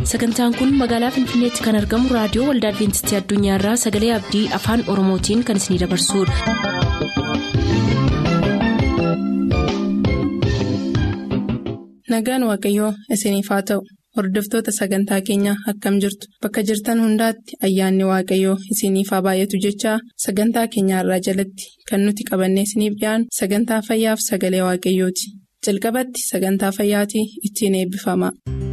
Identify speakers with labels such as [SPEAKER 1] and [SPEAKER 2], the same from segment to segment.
[SPEAKER 1] sagantaan kun magaalaa finfinneetti kan argamu raadiyoo waldaa adventistii addunyaarraa sagalee abdii afaan oromootiin kan isinidabarsudha.
[SPEAKER 2] nagaan waaqayyoo isiniif haa ta'u hordoftoota sagantaa keenyaa akkam jirtu bakka jirtan hundaatti ayyaanni waaqayyoo isiniif haa baay'atu jechaa sagantaa keenyaarraa jalatti kan nuti qabannee isiniif dhiyaanu sagantaa fayyaaf sagalee waaqayyooti jalqabatti sagantaa fayyaatii ittiin eebbifama.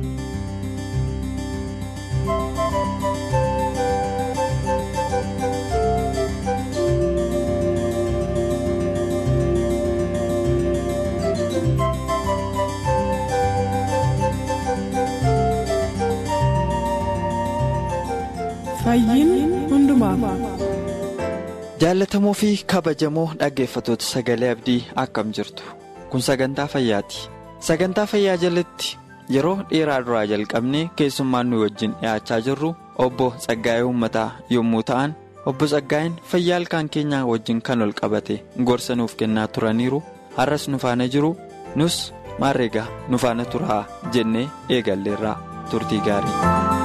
[SPEAKER 3] jaallatamoo fi kabajamoo dhaggeeffatoota sagalee abdii akkam jirtu kun sagantaa fayyaati sagantaa fayyaa jalatti yeroo dheeraa duraa jalqabnee keessummaan nu wajjin dhiyaachaa jirru obbo Tsaggaayee Uummataa yommuu ta'an obbo Tsaggaayeen fayyaa ilkaan keenyaa wajjin kan ol qabate gorsa nuuf kennaa turaniiru har'as nu faana jiru nus maarreegaa nu faana turaa jennee eegalleerraa turtii gaarii.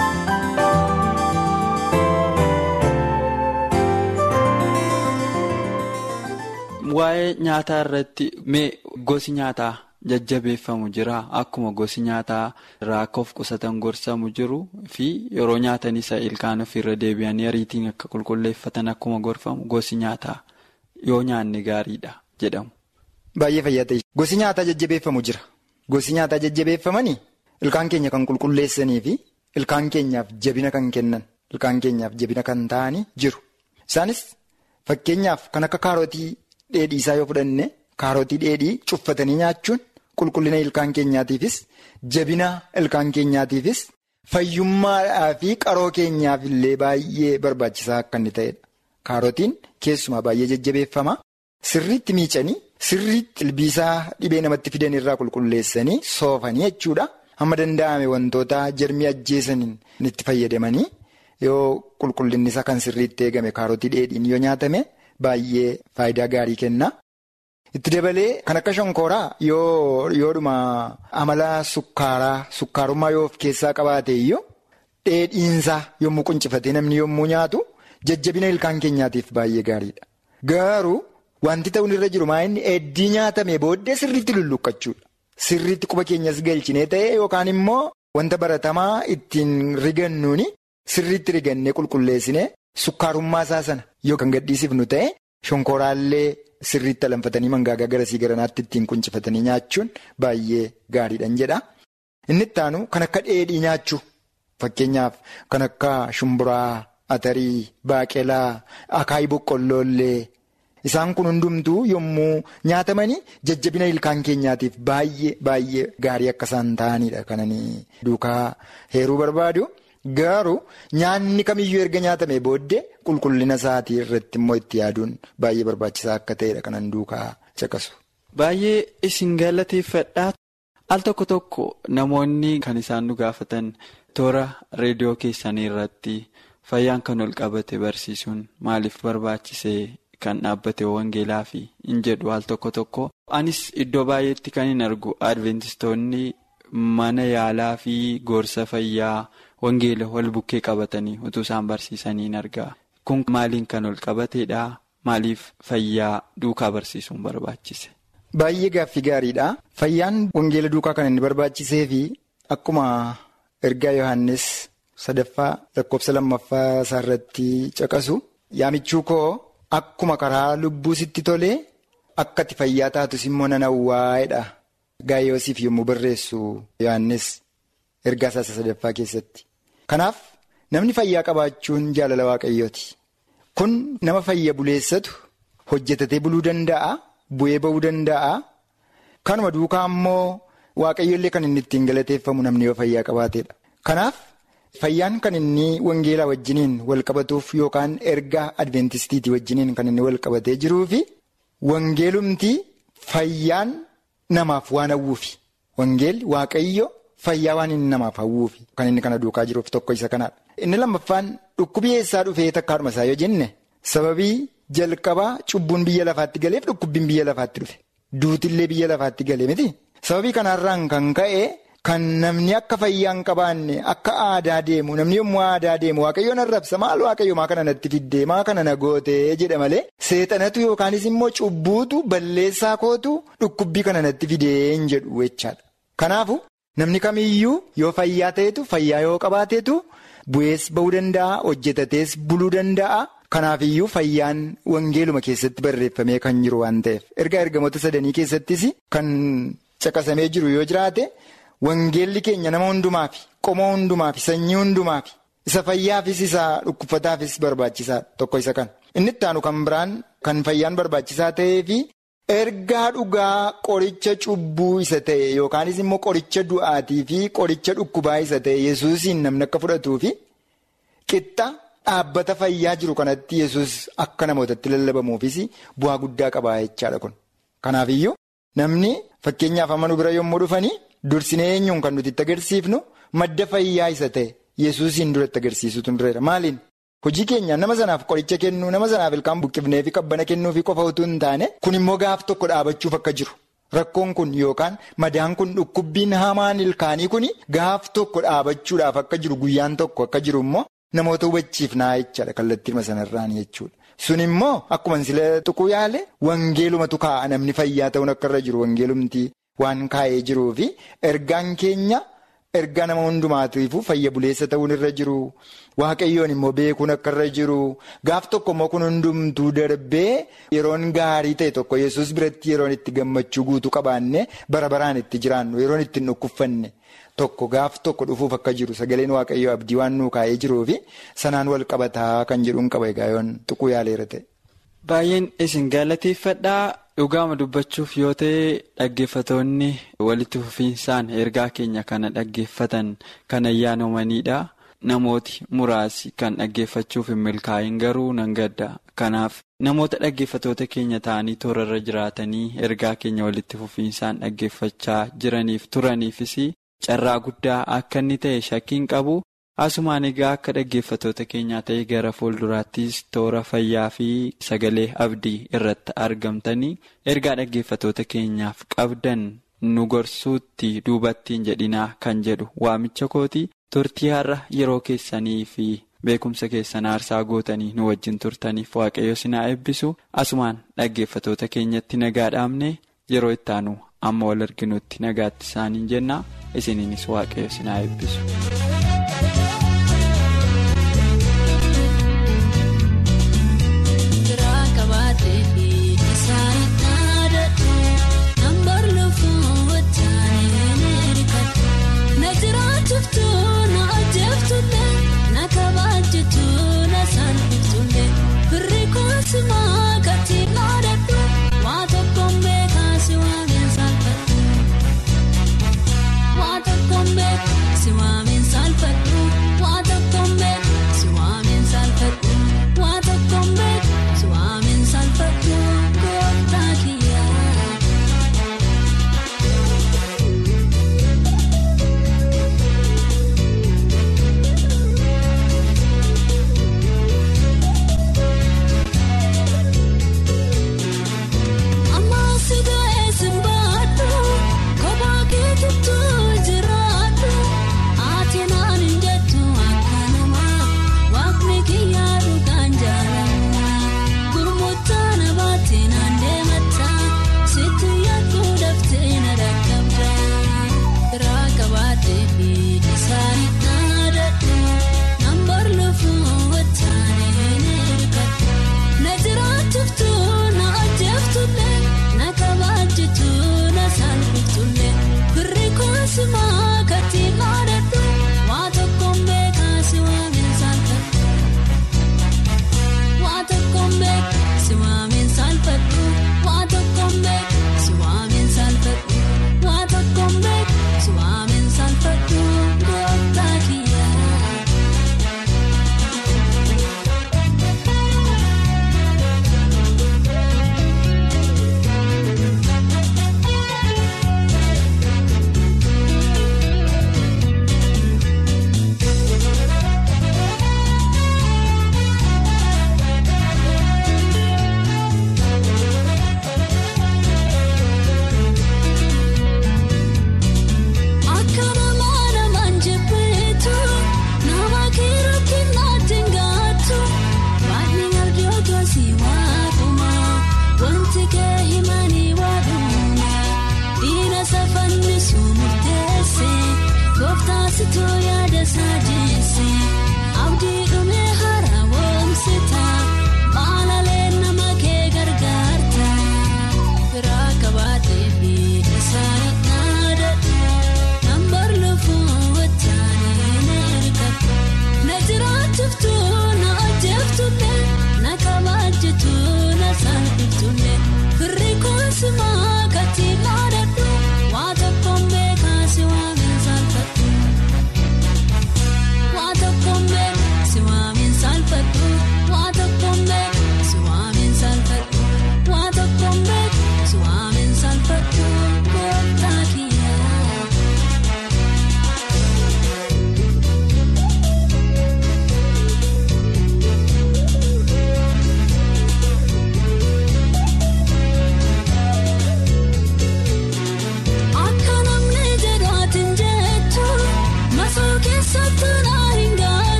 [SPEAKER 3] waa'ee nyaataa irratti mee gosi nyaataa jajjabeeffamu jira akkuma gosi nyaataa irraa akka of qusatan gorsamu jiru fi yeroo nyaatan isa ilkaan ofiirra deebi'anii ariitiin akka qulqulleeffatan akkuma gorfamu gosi nyaataa yoo nyaanne gaariidha jedhamu.
[SPEAKER 4] Baay'ee fayyaa ta'e gosi nyaataa jajjabeeffamu jira gosi nyaataa jajjabeeffamanii ilkaan keenya kan qulqulleessanii fi ilkaan keenyaaf jabina kan kennan ilkaan keenyaaf jabina kan ta'anii jiru isaanis fakkeenyaaf kan akka kaarotii. Dheedhii isaa yoo fudhanne kaarotii dheedhii cuffatanii nyaachuun qulqullina ilkaan keenyaatiifis jabina ilkaan keenyaatiifis fayyummaadhaa fi qaroo keenyaaf illee baay'ee barbaachisaa akka inni ta'edha. Kaarotiin keessumaa baay'ee jajjabeeffama. Sirriitti miicanii sirriitti ilbiisaa dhibee namatti fidan irraa qulqulleessanii soofanii jechuudha. Hamma danda'ame wantoota jarmii ajjeesaniin itti fayyadamanii yoo qulqullinni isaa kan sirriitti eegame kaarotii dheedhiin yoo nyaatame. Baay'ee faayidaa gaarii kenna. Itti dabalee kan akka shonkooraa yoo yoodhuma amala sukkaaraa sukkaarummaa yoo of keessaa qabaate iyyuu dheedhiinsaa yommuu quncifatee namni yommuu nyaatu jajjabina ilkaan keenyaatiif baay'ee gaariidha. Garuu wanti ta'uun irra jiru maa inni heddii nyaatame booddee sirriitti lulluqqachuudha. Sirriitti quba keenyas galchinee ta'e yookaan immoo wanta baratamaa ittiin rigannuuni sirriitti rigannee qulqulleessinee. Sukkaarummaa isaa sana yoo kan gadhiisifnu ta'e shonkooraallee sirriitti alanfatanii mangaagaa garasii garanaatti ittiin quncifatanii nyaachuun baay'ee gaariidhaan jedha. Inni itti aanu kan akka dheedhii nyaachuu fakkeenyaaf kan akka shumburaa, atarii, baaqelaa, akaayii boqqolloollee isaan kun hundumtuu yommuu nyaatamanii jajjabina ilkaan keenyaatiif baay'ee baay'ee gaarii akka isaan ta'anidha kananii duukaa heeruu barbaadu. Garuu nyaanni kamiyyuu erga nyaatame booddee qulqullina isaatii irratti immoo itti yaaduun baay'ee barbaachisaa akka ta'edha kanan duukaa caqasu.
[SPEAKER 3] Baay'ee isin galateeffadhaa al tokko tokko namoonni kan isaan nu gaafatan toora reediyoo keessanii irratti fayyaan kan ol qabate barsiisuun maaliif barbaachisee kan dhaabbate wangeelaa fi hin jedhu al tokko tokko. Anis iddoo baay'eetti kan hin argu adventistoonni mana yaalaa fi gorsa fayyaa. Wangeela wal bukkee qabatanii utuu isaan barsiisanii argaa. Kun maaliin kan ol qabateedha? Maaliif fayyaa duukaa barsiisuun barbaachise?
[SPEAKER 4] Baay'ee gaaffii gaariidha. Fayyaan wangeela duukaa kan inni barbaachisee fi akkuma ergaa Yohaannis sadaffaa lakkoofsa lammaffaa isaarratti caqasu yaamichuu koo akkuma karaa lubbuu sitti tolee akka ati fayyaa taatus immoo nan hawwaa'edha. Gaayyoosiif yommuu barreessu Yohaannis ergaa isaa sadaffaa keessatti. Kanaaf namni fayyaa qabaachuun jaalala waaqayyooti. Kun nama fayya buleessatu hojjetatee buluu danda'a, bu'ee ba'uu danda'a. Kanuma duukaa immoo waaqayyoollee kan inni ittiin galateeffamu namni yoo fayyaa qabaateedha. Kanaaf fayyaan kan inni wangeelaa wajjiniin wal qabatuuf yookaan ergaa adventistiitii wajjiniin kan inni wal qabatee jiruu fi wangeelumtii fayyaan namaaf waan hawwuufi. Wangeelli waaqayyo. Fayyaa waan inni namaaf hawwuufi kan inni kana duukaa jiruuf tokko isa kanaadha. Inni lammaffaan dhukkubii eessaa dhufee takkaadhuma isaa yoo jenne sababii jalqabaa cubbuun biyya lafaatti galeef dhukkubbiin biyya lafaatti dhufe. Duutillee biyya lafaatti galee miti. Sababii kanarraan kan ka'e kan namni akka fayyaa hin qabaanne akka aadaa deemu namni yommuu aadaa deemu waaqayyoon arrabsa maal waaqayyo maa kana natti fiddee maa kana na gootee jedha malee seexanatu yookaanis immoo cubbuutu balleessaa kootu dhukkubbii kana natti fidee hin jedhu jechaadha. Kanaafu namni kamiyyuu yoo fayyaa ta'etu fayyaa yoo qabaateetu bu'ees bahuu danda'a hojjetatees buluu danda'a. Kanaafiyyuu fayyaan wangeeluma keessatti barreeffamee kan jiru waan ta'eef ergaa ergamoota sadanii keessattis kan caqasamee jiru yoo jiraate wangeelli keenya nama hundumaafi qomoo hundumaafi sanyii hundumaafi isa fayyaafis isa dhukkubsataafis barbaachisaa tokko isa kan inni itti aanu kan biraan kan fayyaan barbaachisaa ta'eefi ergaa dhugaa qoricha cubbuu isa ta'e yookaanis immoo qoricha du'aatii fi qoricha dhukkubaa isa ta'e yesuusiin namni akka fudhatuufi qixxa. Dhaabbata fayyaa jiru kanatti yesus akka namootatti lallabamuufis bu'aa guddaa qabaa jechaadha kun. Kanaafiyyuu namni fakkeenyaaf amma nu bira yommuu dhufanii dursinee eenyuun kan nuti itti agarsiifnu madda fayyaa isa ta'e yesuusiin duratti agarsiisutu dureera. Maaliin hojii keenyaan nama sanaaf qoricha kennuu nama sanaaf ilkaan buqqifnee fi qabbana kennuufi qofa utuu hin taane kun immoo gaaf tokko dhaabachuuf akka jiru. Rakkoon kun yookaan madaan kun dhukkubbiin hamaan ilkaanii kun gaaf tokko dhaabachuudhaaf akka jiru guyyaan tokko akka jiru immoo. Namoota hubachiifnaa jechaadha kallattii sanarraan jechuudha. Sun immoo akkuma sila tuquu yaale wangeelumatu kaa'a namni fayyaa ta'uun akka irra jiru wangeelumti waan kaa'ee jiruu fi ergaan keenya ergaa nama hundumaatiifuu fayya buleessa ta'uun irra jiru. Waaqayyoon immoo beekuun akka irra jiru. Gaaf tokko immoo kun hundumtuu darbee yeroon gaarii ta'e tokko yesus biratti yeroon itti gammachuu guutuu qabaanne bara baraan itti jiraannu yeroon itti hin dhukkubfanne. Tokko gaaf tokko dhufuuf akka jiru sagaleen waaqayyoo abdii waan nuu kaa'ee jiruu fi sanaan wal qabataa kan jedhuun qaba egaa yoon tuquu yaaleera ta'e.
[SPEAKER 3] Baay'een isin galateeffadhaa dhugaama dubbachuuf yoo ta'e dhaggeeffatoonni walitti fufiinsaan ergaa keenya kana dhaggeeffatan kan ayyaanomanidha. Namooti muraasi kan dhaggeeffachuuf hin milkaa'in garuu nan gadda. Kanaaf namoota dhaggeeffatoota keenya ta'anii toorarra jiraatanii ergaa keenya walitti fufiinsaan dhaggeeffachaa jiraniif turaniifis. Carraa guddaa akka inni ta'e shakkiin qabu asumaan egaa akka dhaggeeffatoota keenyaa ta'e gara fuulduraattis toora fayyaa fi sagalee abdii irratti argamtanii ergaa dhaggeeffatoota keenyaaf qabdan nu gorsuutti duubattiin jedhinaa kan jedhu waamicha kooti turtii har'a yeroo keessanii fi beekumsa keessan aarsaa gootanii nu wajjin turtaniif waaqayyo sinaa eebbisu asumaan dhaggeeffatoota keenyatti nagaa dhaabne yeroo ittaanu amma wal arginutti nagaatti isaaniin jenna. isiniinis waaqayyo sinaa eebbisu.
[SPEAKER 5] Si waamin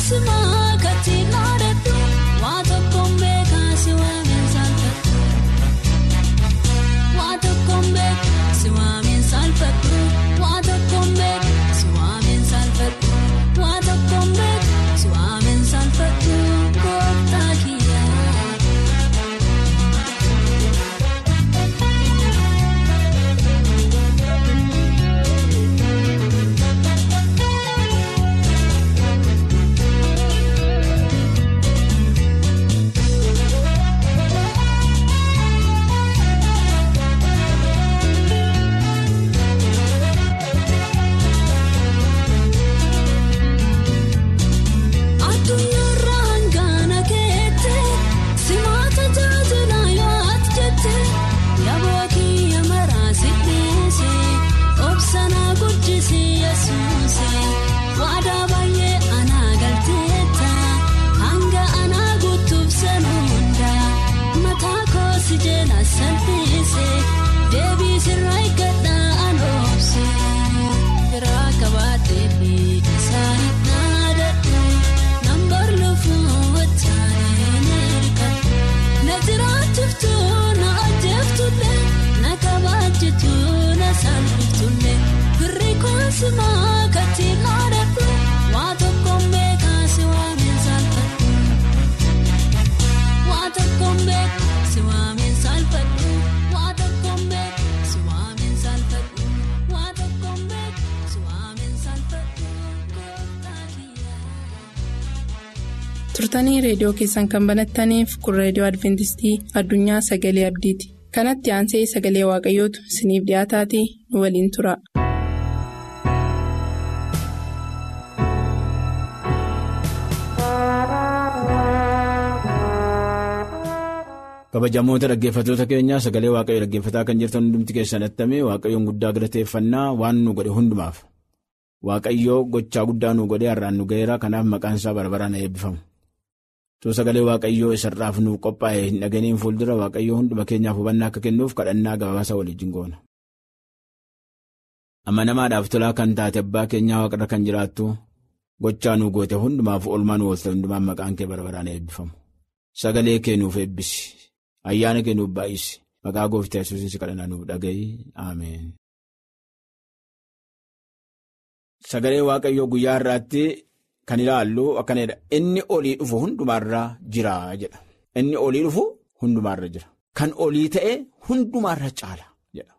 [SPEAKER 5] simaa katti naadadhu waa tokkoon beekaasi waameen saalfadhu waa tokkoon beekaasi waameen saalfadhu waa tokkoon beekaasi waameen saalfadhu waa tokkoon beekaasi waameen saalfadhu gooftaa kiyyaa. Addunyaarraa hangaana keette simaata tajaajila yaati jette yaboo kiyya maraasi dhiise obsanaa guddisi yesuuse waadaa baay'ee anaa galteetta hanga anaa guutuuf sana hunda mataa koosi jeela salphise deebii sirraa eeggadhaa anoobse biraa qabaatee fi isaanii naadadhu. Nambar lafuu wajjin erga na jiraachiftu na ajjeeftullee na kabaajitu na salphiftulle firri koosimaa katti naadadhu waa tokkoon beekaasi waameen saalfadhu waa tokkoon beekaasi waameen saalfadhu waa tokkoon beekaasi waameen saalfadhu waa tokkoon beekaasi waameen saalfadhu gooftaa kiyyaa.
[SPEAKER 2] turtanii reediyoo keessan kan banattaniif kun reediyoo adventistii addunyaa sagalee abdiiti kanatti aansee sagalee waaqayyootu isiniif dhiyaataatii nu waliin tura.
[SPEAKER 6] kabajamoota dhaggeeffattoota keenyaa sagalee waaqayyo dhaggeeffataa kan jirtan hundumti keessan attamee waaqayyoon guddaa galateeffannaa waan nu godhe hundumaaf waaqayyoo gochaa guddaa nu godhe har'aan nu ga'eera kanaaf maqaan isaa barbaraan eebbifamu too sagalee waaqayyoo isarraaf nu qophaa'e hin dhaganiin fuuldura waaqayyoo hunduma keenyaaf hubannaa akka kennuuf kadhannaa gabaasa waliin goona. amanamaadhaaf tolaa kan taate abbaa keenyaa waaqarra kan jiraattu gochaa nu goote hundumaaf oolmaa nu oolte hundumaan maqaan kee barbaraan eebbifamu sagalee kee nuuf eebbisi. ayyaana kee nuuf baay'isi maqaa gooftaa yesuusiin si kadhannaa nuuf dhaga'i ameen. Sagalee waaqayyoo guyyaa irraatti kan ilaallu akkanadha inni olii dhufu hundumaarra jira jedha inni olii dhufu hundumaarra jira kan olii ta'e hundumaarra caala jedha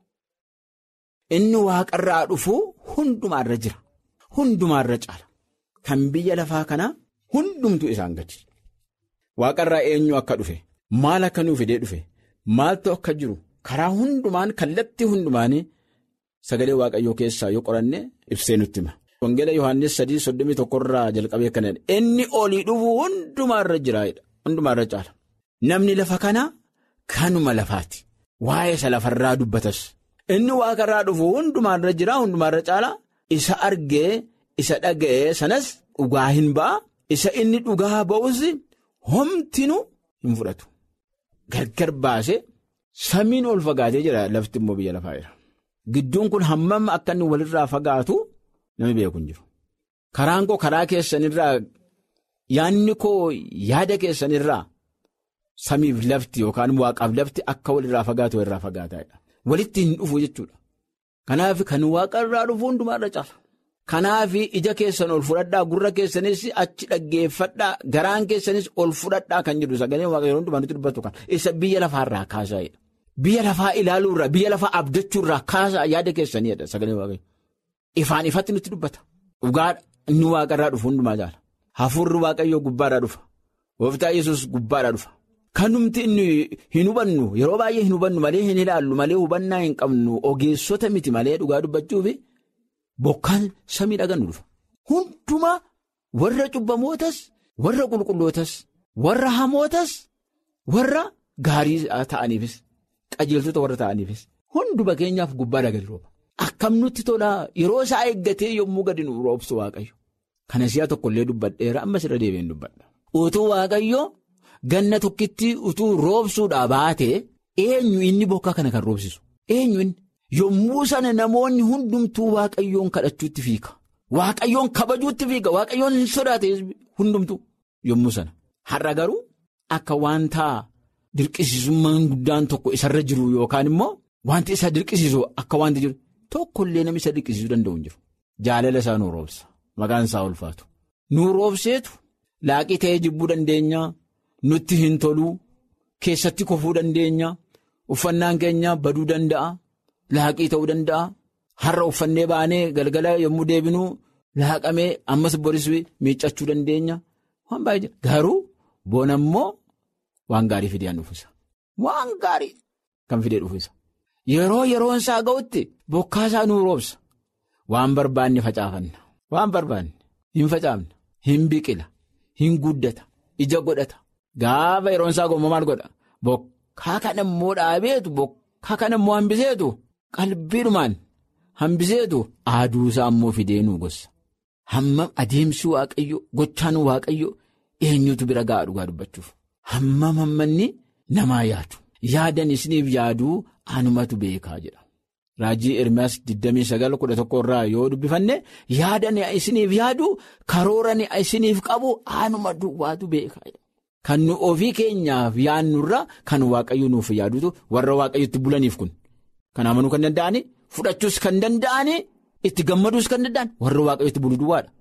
[SPEAKER 6] inni waaqarraa dhufu hundumaarra jira hundumaarra caala kan biyya lafaa kanaa hundumtu isaan gadi waaqarraa eenyu akka dhufe. Maal akka nuuf fidee dhufe maaltu akka jiru karaa hundumaan kallattii hundumaanii sagalee waaqayyoo keessaa yoo qoranne ibsee nutti hima. Wangeela Yohaannis sadii soddomii tokkorraa jalqabee kan inni olii dhufu hundumaarra jiraayidha hundumaarra caala. Namni lafa kanaa kanuma lafaati waa'ee isa lafarraa dubbatas inni waaqarraa dhufu hundumaarra jira hundumaarra caala isa argee isa dhaga'ee sanas dhugaa hin ba'a isa inni dhugaa ba'us homtinu hin fudhatu. Gargar baasee samiin ol fagaatee jira lafti immoo biyya lafaa jira. Gidduun kun hammam akka inni walirraa fagaatu namni beeku hin jiru. Karaan koo karaa keessanirraa yaadni koo yaada keessanirraa samiif lafti yookaan waaqaaf lafti akka walirraa fagaatu walirraa fagaataadha. Walitti hin dhufu jechuudha. Kanaaf kan waaqarraa dhufu hundumaarra caala. Kanaaf ija keessan ol fudhadhaa gurra keessanis achi dhaggeeffadhaa garaan keessanis ol fudhadhaa kan jedhu sagalee waaqayyoo hundumaa nutti dubbatu kan isa biyya lafaarraa kaasaa'edha. Biyya lafaa ilaaluurraa biyya lafaa abdachuurraa kaasaa yaada keessaniidha sagalee waaqayyoo. Ifaan ifatti nutti dubbata. Dhugaadha inni waaqarraa dhufu hundumaa jaala. Hafuurri waaqayyoo gubbaadhaa dhufa. Gooftaa yesus gubbaadhaa dhufa. Kan numti inni hin hubannu yeroo baay'ee hin hubannu malee hin ilaallu malee hubannaa hin qabnu ogeessota miti malee dhugaa dubbachuufi. Bokkaan samii dhagan dhufa. Hundumaa warra cubbamootas, warra qulqullootas, warra hamootas, warra gaarii ta'aniifis, qajeeltota warra ta'aniifis, hunduma keenyaaf gubbaa dhagan rooba. Akkam nutti tolaa yeroo isaa eeggatee yommuu gadi nu roobsu Waaqayyo. Kana si'a tokkollee dubbadheera ammas irra deebiin dubbadha. Utuu Waaqayyo ganna tokkitti utuu roobsuudhaa baatee eenyu inni bokkaa kana kan roobsisu? Eenyu inni? Yommuu sana namoonni hundumtuu waaqayyoon kadhachuutti fiika. waaqayyoon kabajuutti fiiga waaqayyoon hin sodaate hundumtu yommuu sana har'a garuu akka wanta dirqisiisummaan guddaan tokko isarra jiru yookaan immoo wanti isa dirqisiisu akka wanti jiru tokkollee namni isa dirqisiisuu danda'u hin jiru jaalala isaa nuu roobsa maqaan isaa ulfaatu nuu roobseetu laaqii ta'ee jibbuu dandeenya nutti hin toluu keessatti kofuu dandeenya uffannaan keenya baduu danda'a laaqii ta'uu danda'a. Har'a uffannee baanee galgala yommuu deebinuu laaqamee ammas boris miiccachuu dandeenya waan baay'ee jira garuu bona immoo waan gaarii fidee dhufisa waan gaarii kan fidee dhufisa yeroo yeroon isaa ga'utti bokkaa isaa nuu roobsa waan barbaanne facaafanna waan barbaanne hin facaafna hin biqila hin guddata ija godhata gaafa yeroon isaa ga'u maal godha bokkaa kana immoo dhaabeetu bokkaa kana immoo hambiseetu qalbiidhumaan. Hambiseetu aaduusaa ammoo fidee nuu gosa hammam adeemsi waaqayyo gochaan waaqayyo eenyutu bira ga'a dhugaa dubbachuuf hammam hammanni namaa yaadu yaadan isiniif yaaduu anumatu beekaa jedha raajii ermiyaas 2911 irraa yoo dubbifanne yaadan isiniif yaaduu karooran isiniif qabu anuma duwwaatu beekaa kan nu ofii keenyaaf yaannurra kan waaqayyo nuuf yaadutu warra waaqayyotti bulaniif kun kan amanuu kan danda'ani. Fudhachuus kan danda'anii itti gammaduus kan danda'an warra waaqayyotti bulu duwwaadha.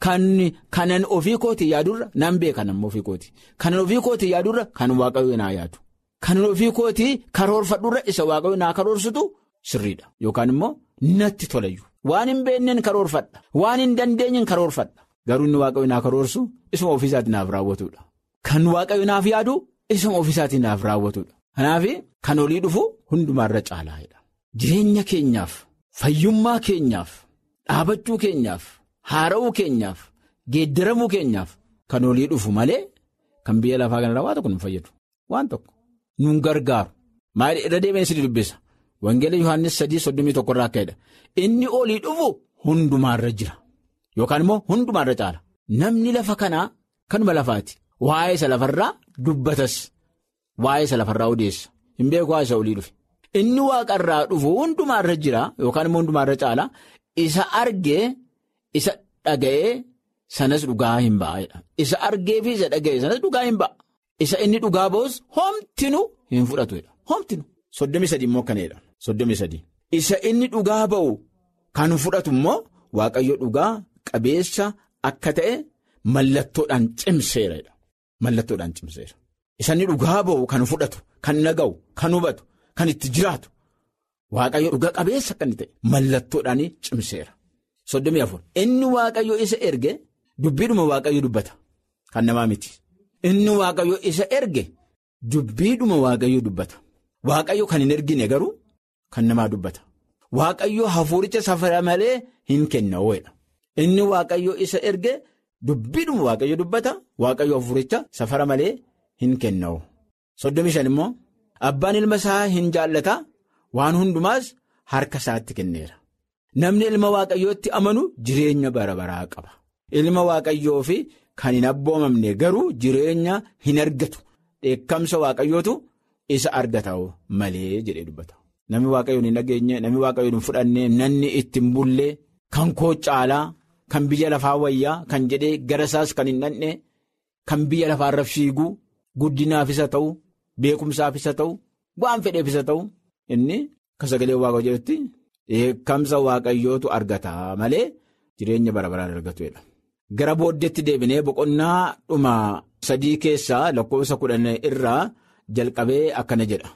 [SPEAKER 6] Kanan ofii kootii yaadurra nan beekan ammoo ofii kooti. Kanan ofii kootii yaadurra kan waaqayyo naa yaadu. Kanan ofii kootii karoorfadhurra isa waaqayyo naa karoorsutu sirriidha. Yookaan immoo natti tolayyu. Waan hin beekneen karoorfadha. Waan hin dandeenyeen karoorfadha. Garuu inni waaqayyo naa karoorsu isuma ofiisaatii naaf raawwatudha. Kan waaqayyo naaf yaadu isuma ofiisaatii naaf raawwatudha. Kanaaf kan olii dhufu hundumaarra caalaa'edha. Jireenya keenyaaf fayyummaa keenyaaf dhaabachuu keenyaaf haara'uu keenyaaf geeddaramuu keenyaaf kan olii dhufu malee kan biyya lafaa kanarraa waa tokko nu fayyadu waan tokko nun gargaaru maali irra deemee si dubbisa wangeela yohaannis sadii soddomii tokko irraa akka jedha inni olii dhufu hundumaarra jira yookaan immoo hundumaarra caala namni lafa kanaa kanuma lafaati waa'ee isa lafarraa dubbatas waa'ee isa lafarraa odeessa hin beeku waa'ee isa olii dhufe. Inni waaqarraa dhufu hundumaarra jira yookaan immoo hundumaarra caala isa argee isa dhaga'ee sanas dhugaa hin ba'edha. Isa argee fi isa dhaga'ee sanas dhugaa hin ba'a. Isa inni dhugaa ba'us homtinu hin fudhatudha. Homtinu. Soddomii sadii immoo akkanadha. Soddomii sadii. Isa inni dhugaa ba'u kan fudhatu immoo waaqayyo dhugaa qabeessa akka ta'e mallattoodhaan cimseera. Mallattoodhaan cimseera. Isa inni dhugaa ba'u kan fudhatu kan naga'u kan hubatu. Kan itti jiraatu waaqayyo dhuga qabeessa kan ta'e mallattoodhaan cimseera. Soddomii afur inni waaqayyo isa erge dubbiidhuma waaqayyo dubbata kan namaa miti. Inni waaqayyo isa erge dubbiidhuma waaqayyo dubbata. Waaqayyo kan hin ergine garuu kan namaa dubbata. Waaqayyo hafuuricha safara malee hin kenna ooyedha. Inni waaqayyo isa erge dubbiidhuma waaqayyo dubbata waaqayyo hafuuricha safara malee hin kenna. Soddomii shan immoo. Abbaan ilma isaa hin jaallata waan hundumaas harka isaatti kenneera. Namni ilma waaqayyootti amanu jireenya bara baraa qaba. Ilma waaqayyoo fi kan hin abboomamne garuu jireenya hin argatu. Dheekkamsa waaqayyootu isa argata malee jedhee dubbata. Namni waaqayyoon hin dhageenye, namni waaqayyoon hin fudhanne, namni ittiin bullee, kan koo caalaa, kan biyya lafaa wayyaa, kan jedhee gara isaas kan hin dhandhee, kan biyya lafaarra fiiguu, guddinaaf isa ta'u. Beekumsaaf isa ta'u waan fedheef isa ta'u inni akka sagalee waaqayyoo jedhutti dheekkamsa waaqayyootu argata malee jireenya bara baraan argatudha. Gara booddeetti deebinee boqonnaa dhuma sadii keessaa lakkoofsa kudhan irraa jalqabee akkana jedha.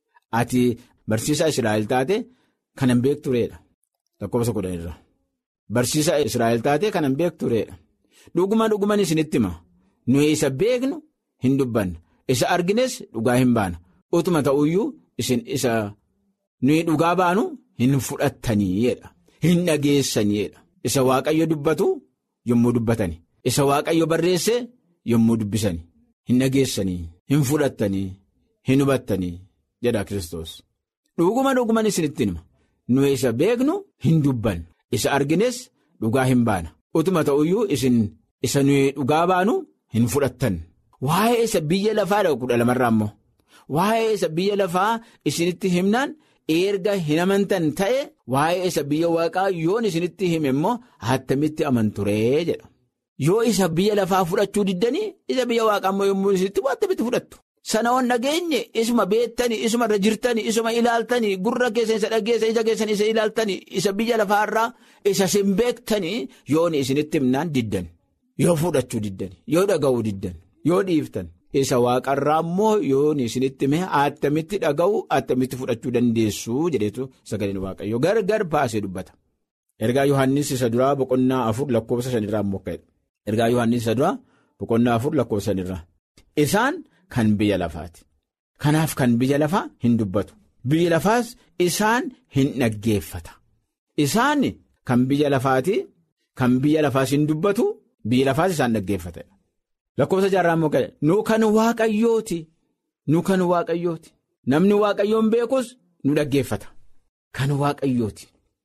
[SPEAKER 6] Ati barsiisaa Israa'el taate kanan beektureedha. Lakkoofsa kudhan irraa. Barsiisaa Israa'el taate kanan beektureedha. Dhuguma dhuguman isinitti hima. Nuyi isa beeknu hin dubbanna. Isa argines dhugaa hin baana. Utuma ta'uyyuu isin isa nuyi dhugaa baanu hin fudhattaniidha. Hin dhageessaniidha. Isa waaqayyo dubbatu yommuu dubbatani. Isa waaqayyo barreesse yommuu dubbisani. Hin dhageessanii, hin fudhattanii, hin hubattanii jedha Kiristoos. Dhuguma dhuguman isinitti hima. Nuyi isa beeknu hin dubbannu. Isa argines dhugaa hin baana. Utuma ta'uyyuu isin isa nuyi dhugaa baanu hin fudhattan. Waa'ee isa biyya lafaa kudha lamarraa immoo waa'ee isa biyya lafaa isinitti himnaan erga hin amantan ta'e waa'ee isa biyya waaqaa yoon isinitti hime immoo attamitti amanturee jedha. Yoo isa biyya lafaa fudhachuu diddanii isa biyya waaqaa immoo yommuu isinitti attamitti fudhattu. Sana on dhageenye isuma beektanii isuma irra jirtanii isuma ilaaltanii gurra keessan isa dhageessa ija keessan isa ilaaltanii isa biyya lafaarraa isa sin beektanii yoon isinitti himnaan diddan yoo fudhachuu diddan yoo dhaga'uu diddan yoo dhiiftan isa waaqarraa immoo yoon isinitti hime attamitti dhaga'u attamitti fudhachuu dandeessu jedheetu sagaleen waaqayyoo gargar baasee dubbata. Ergaa Yohaannis isa duraa boqonnaa afur lakkoofsa shanirraa immoo ka'edha. Ergaa Yohaannis isa duraa boqonnaa afur lakkoofsa shanirraa. Isaan. Kan biyya lafaati. Kanaaf kan biyya lafaa hin dubbatu. Biyya lafaas isaan hin dhaggeeffata. Isaan kan biyya lafaati. Kan biyya lafaas hin dubbatu. Biyya lafaas isaan dhaggeeffata. Lakkoofsa jaarraa immoo gala. Nu kan waaqayyooti. Nu kan waaqayyooti. Namni waaqayyoon beekus nu dhaggeeffata. Kan waaqayyooti.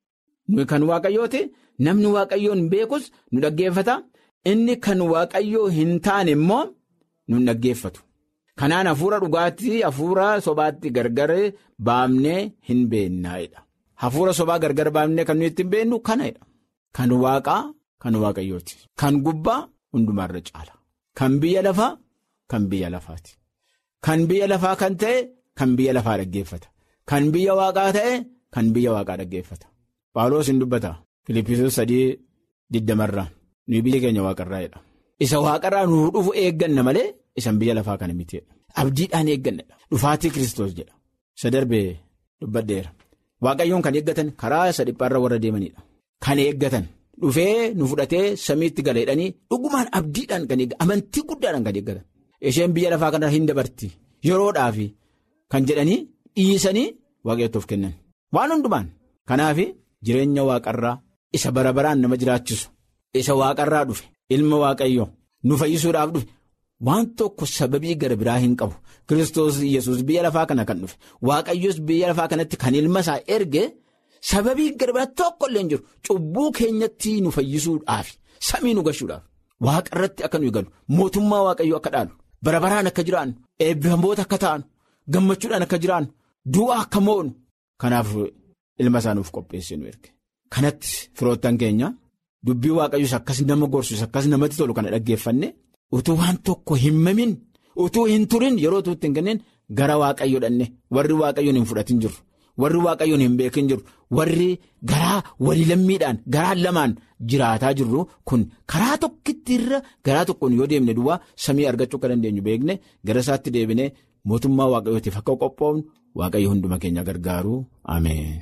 [SPEAKER 6] Nu kan waaqayyooti. Namni waaqayyoon beekus nu dhaggeeffata. Inni kan waaqayyoo hin taane immoo nu dhaggeeffatu. Kanaan hafuura dhugaatii hafuura sobaatti gargar baamnee hin beennaa'edha. Hafuura sobaa gargar baamnee kan nuyi ittiin beennu kanadha. Kan waaqaa kan waaqayyooti. Kan gubbaa hundumaarra caala. Kan biyya lafaa kan biyya lafaati. Kan biyya lafaa kan ta'e kan biyya lafaa dhaggeeffata. Kan biyya waaqaa ta'e kan biyya waaqaa dhaggeeffata. Phaawulos hin dubbata. Filiippisoos sadii digdamarraa nuyi biyya keenya waaqarraa'edha. Isa waaqarraa nuuf dhufu eegganna malee. Isan biyya lafaa kana miti abdiidhaan eeggannadha dhufaatii kiristoos jedha isa darbee dubbadheera waaqayyoon kan eeggatan karaa isa dhiphaarra warra deemanidha kan eeggatan dhufee nu fudhatee samiitti galeedhanii dhugumaan abdiidhaan kan eeggatan amantii guddaadhaan kan eeggatan isheen biyya lafaa kana hin dabarti yeroodhaaf kan jedhanii dhiisanii waaqayyootti kennan waan hundumaan kanaaf jireenya waaqarraa isa bara baraan nama jiraachisu isa waaqarraa dhufe ilma waaqayyoo nu fayyisuudhaaf dhufe. Waan tokko sababii gara biraa hin qabu Kiristoos yesus biyya lafaa kana kan dhufe waaqayyos biyya lafaa kanatti kan ilma isaa erge sababii gara biraa tokko illee hin jiru cubbuu keenyatti nu fayyisuudhaaf samii nu gashuudhaaf waaqa irratti akka nuyi galu mootummaa waaqayyoo akka dhaalu bara baraan akka jiraannu eebbifamoota akka ta'an gammachuudhaan akka jiraannu du'aa akka mo'nu kanaaf ilma isaa nuuf qopheesse nu erge kanatti firoottan keenya dubbii waaqayyoos akkas nama gorsus akkas namatti tolu kana dhaggeeffanne. utuu waan tokko hin mamin utuu hin turin yeroo tuutti hin kenneen gara waaqayyo dhanne warri waaqayyoon hin fudhatin jiru warri waaqayyoon hin beekin jiru warri garaa walii lammiidhaan garaa lamaan jiraataa jirru kun karaa tokkitti irra garaa tokkoon yoo deemne duwwaa samii argachuu akka dandeenyu beekne gara isaatti deebine mootummaa waaqayyootiif akka qophoofnu waaqayyo hunduma keenya gargaaru ameen.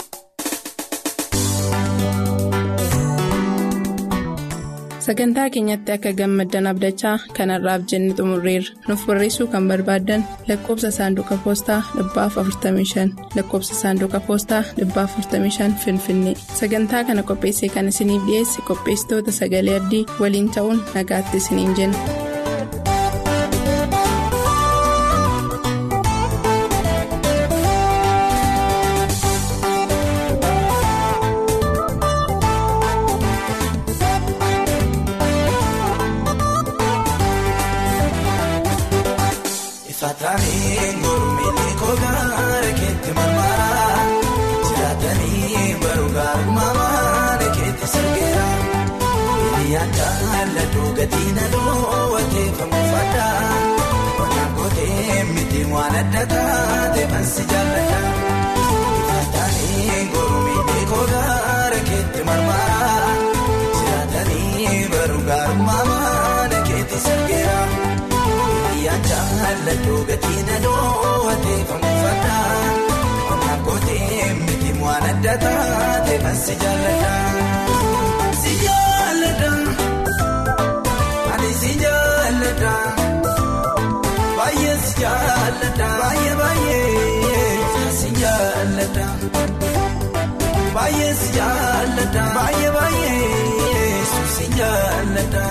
[SPEAKER 2] sagantaa keenyatti akka gammaddan abdachaa kanarraaf jenne xumurreerra nuuf barreessuu kan barbaaddan lakkoobsa saanduqa poostaa 45 lakkoobsa saanduqa poostaa 45 finfinnee sagantaa kana qopheessee kan isiniif dhiyeesse qopheessitoota sagalee abdii waliin ta'uun nagaatti isiniin jenna.
[SPEAKER 7] Saataanii mormii kogaara keetti marmaraa jiraatanii baruugaa uumamaa keetti sirgeera. Hiriyyaan jaalladhu gatii naloo wateeffamu fadhaa Qonnaan kootee miti waan adda taate bansi jaalladha. Saataanii mormii kogaara keetti marmaraa jiraatanii baruugaa uumamaa keetti sirgeera. Jaalladhu gatii naloo wateeffamu fadhaa Qonnaan kootee miti waan adda taate bansi jaalladha. Si jaalladha ani si jaalladha baay'ee si jaalladha baay'ee baay'ee si jaalladha baay'ee si jaalladha baay'ee baay'ee si jaalladha.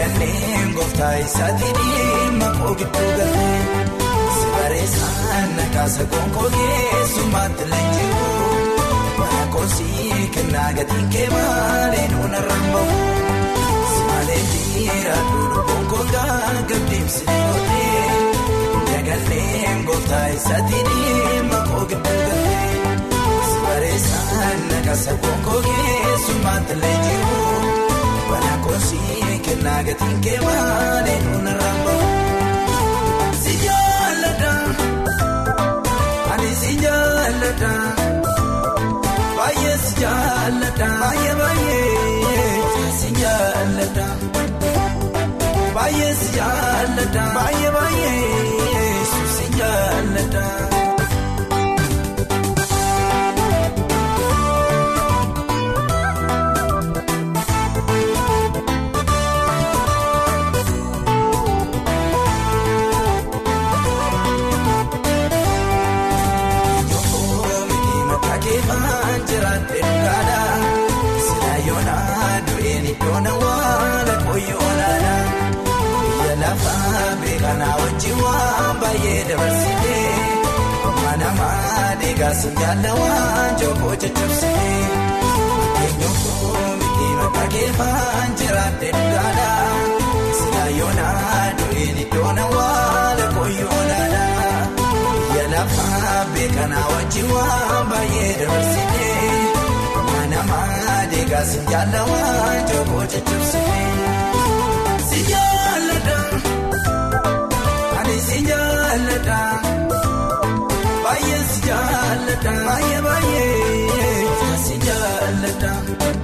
[SPEAKER 7] Daganneen gooftaa isaatii dhimma koo gidduu galee si bareessaan nakaasa gonkoo keessummaatti leenji'u mana koosii kennaa gatiin kee maalee nuuna rambamu si malee dhiira duudhu gonkoo gaagabdeemsi oollee daganneen gooftaa isaatii dhimma koo gidduu galee si bareessaan nakaasa gonkoo keessummaatti leenji'u. Bana koosii kennaa gatiin kee maalee nuuna rambamu. Si jaalladha, ani si jaalladha, baay'ee si jaalladha, baay'ee baay'ee si jaalladha, baay'ee si jaalladha, baay'ee baay'ee si jaalladha. Kanaa wajjin waan baay'ee dabarsitee mana maadee gaasiin jaalawaan jookoo caccabsitee eenyuun miti maqaa keefaan jiraate dhugaadha sila yoonaa du'een iddoona waala koyyoonaadha biyya lafaa beekanaa wajjin waan baay'ee dabarsitee mana maadee gaasiin jaalawaan jookoo caccabsitee si jaalladha. Si jaalladha baay'ee si jaalladha baay'ee baay'ee si jaalladha.